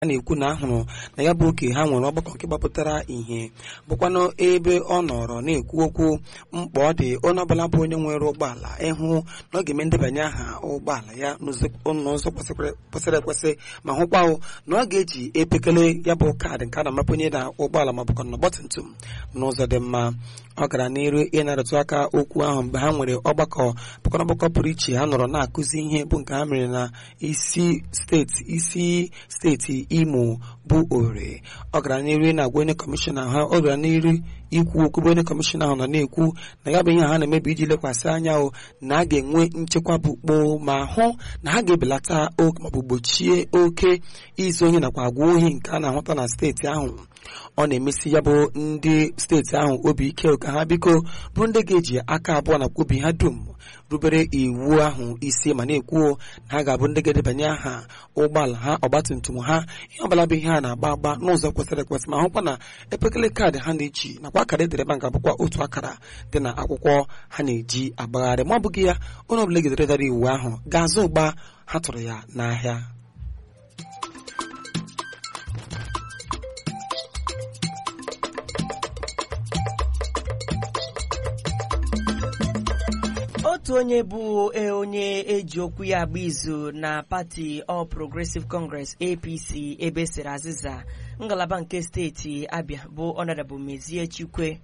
a na-ekwu na ahụrụ na ya bụ oke ha nwere ọgbakọ nke gbapụtara ihe bụkwanụ ebe ọ nọrọ na-ekwu okwu mkpa ọ dị onye ọbụla bụ onye nwere ụgbọala ịhụ na ọ ga-eme ndebanye aha ụgbọala ya n'ụzọ kwesịrị ekwesị ma hụkwa na ọ ga-eji epekele ya bụ kaadị nke a na-amapenye na ụgbọala ma bụkwa na ọgbatumtum n'ụzọ dị mma ọ gara n'iru ịnarịtụ aka okwu ahụ mgbe ha nwere ọgbakọ bụkwana ọgbakọ pụrụ iche ha nọrọ na-akụzi ihe bụ nke ha mere na isi steeti isi steeti imo bụ ore ọ gara n'iru na-agwa onye kọmishọna ha ọ gara n'iru ikwu okwu bụ onye kọmishọna ahụ nọ na-ekwu na ya bụ ihe ha na-emebi iji lekwasị anya o na a ga-enwe nchekwa bụ kpoo ma hụ na ha ga-ebelata oke maọbụ gbochie oke izu ohi nakwa agwa ohi nke a na-ahụta na steeti ahụ ọ na-emesi ya bụ ndị steeti ahụ obi ike ka ha biko bụrụ ndị ga-eji aka abụọ nakwa obi ha dum rubere iwu ahụ isi ma na-ekwu na ha ga-abụ ndị ga-edebanye aha ụgbọala ha ọgbatumtum ha ihe ọbụla bụ ihe a na-agba agba n'ụzọ kwesịrị ekwesị ma hụkwa na epekele kaadị ha na-eji nakwa akara edereba nga bụkwa otu akara dị na akwụkwọ ha na-eji agbagharị ma ọ bụghị ya onye ọbụla egederedara iwu ahụ ga-azụ ụgba ha tụrụ ya n'ahịa otu onye bụ onye eji okwu ya agba izu na pati All Progressive Congress APC ebe siri azịza ngalaba nke steeti Abia bụ Honorable Mezie Chikwe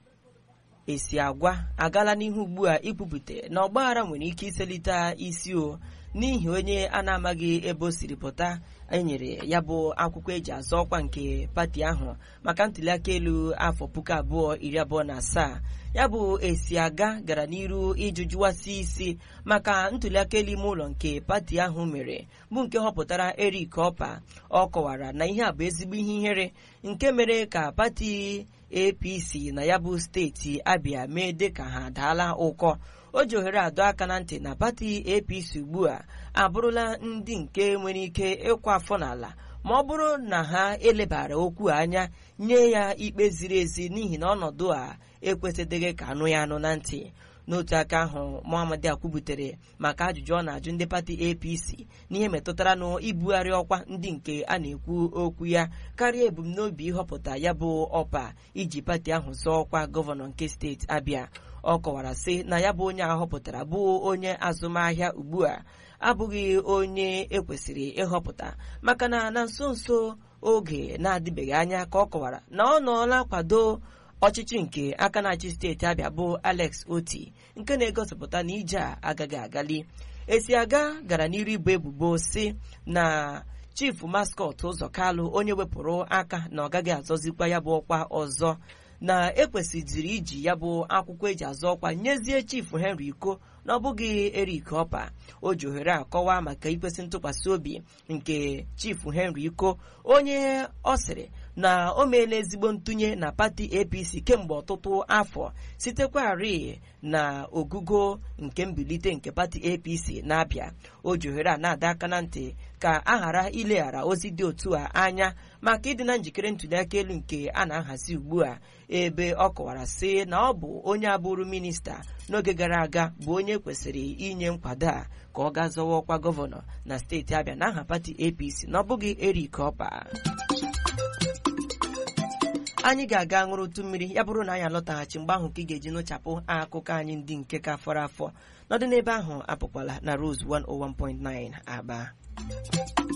esi agwa agala n'ihu ugbu a ikwupụta na ọgbaghara nwere ike iselite isi o n'ihi onye a na-amaghị ebe o siri pụta enyere ya bụ akwụkwọ eji azọ ọkwa nke pati ahụ maka ntuliaka elu afọ puku abụọ iri abụọ na asaa ya bụ esi aga gara n'iru ịjụjụwasị isi maka ntuliaka elu ime ụlọ nke pati ahụ mere bụ nke họpụtara Eric Opa ọ kọwara na ihe a bụ ezigbo ihe ihere nke mere ka pati APC na ya bụ steeti Abia mee dịka ha daala ụkọ o ji ohere adọ aka na ntị na pati APC ugbu a abụrụla ndị nke nwere ike ịkwa afọ n'ala ma ọ bụrụ na ha elebara okwu anya nye ya ikpe ziri ezi n'ihi na ọnọdụ a ekwesịdịghị ka anụ ya anụ na ntị n'otu aka ahụ Muhammad akwubutere maka ajụjụ ọ na-ajụ ndị pati APC n'ihe metụtara na ibugharị ọkwa ndị nke a na-ekwu okwu ya karịa ebumnobi ịhọpụta ya bụ ọpa iji pati ahụ zọọ ọkwa gọvanọ nke steeti Abia ọ kọwara sị na ya bụ onye a họpụtara bụ onye azụmahịa ugbu a abụghị onye ekwesịrị ịhọpụta maka na na nso nso oge na-adịbeghị anya ka ọ kọwara na ọ nọọla kwado ọchịchị nke aka na-achị steeti Abịa bụ Alex Oti nke na-egosipụta na ije a agaghị agali esi aga gara n'iru ibu ebubo si na chifu maskọt ụzọ kalụ onye wepụrụ aka na ọ gaghị azọzikwa ya bụ ọkwa ọzọ na ekwesịziri iji ya bụ akwụkwọ eji azọ ọkwa nyezie chifu Henry Iko na ọ bụghị Eric Opa o ji ohere akọwa maka ikwesị ntụkwasị obi nke chifu Henry Iko onye ọ sịrị na o meela ezigbo ntụnye na pati APC kemgbe ọtụtụ afọ sitekwarị na ogugo nke mbilite nke pati APC na-abịa o ji ohere a na-ada aka na ntị ka a ghara ileghara ozi dị otu a anya maka ịdị na njikere ntụliaka elu nke a na-ahazi ugbu a ebe ọ kọwara sị na ọ bụ onye abụrụ minista n'oge gara aga bụ onye kwesịrị inye nkwado a ka ọ gaa zọwa ọkwa gọvanọ na steeti Abịa n'aha pati APC na ọ bụghị Eric Opa anyị ga-aga ṅụrụtụ mmiri ya bụrụ na anyị alọtaghachi mgbe ahụ ka ị ga-eji nụchapụ akụkọ anyị ndị nke ka fọrọ afọ nọdụ n'ebe ahụ apụkwala na Rose 101.9 Aba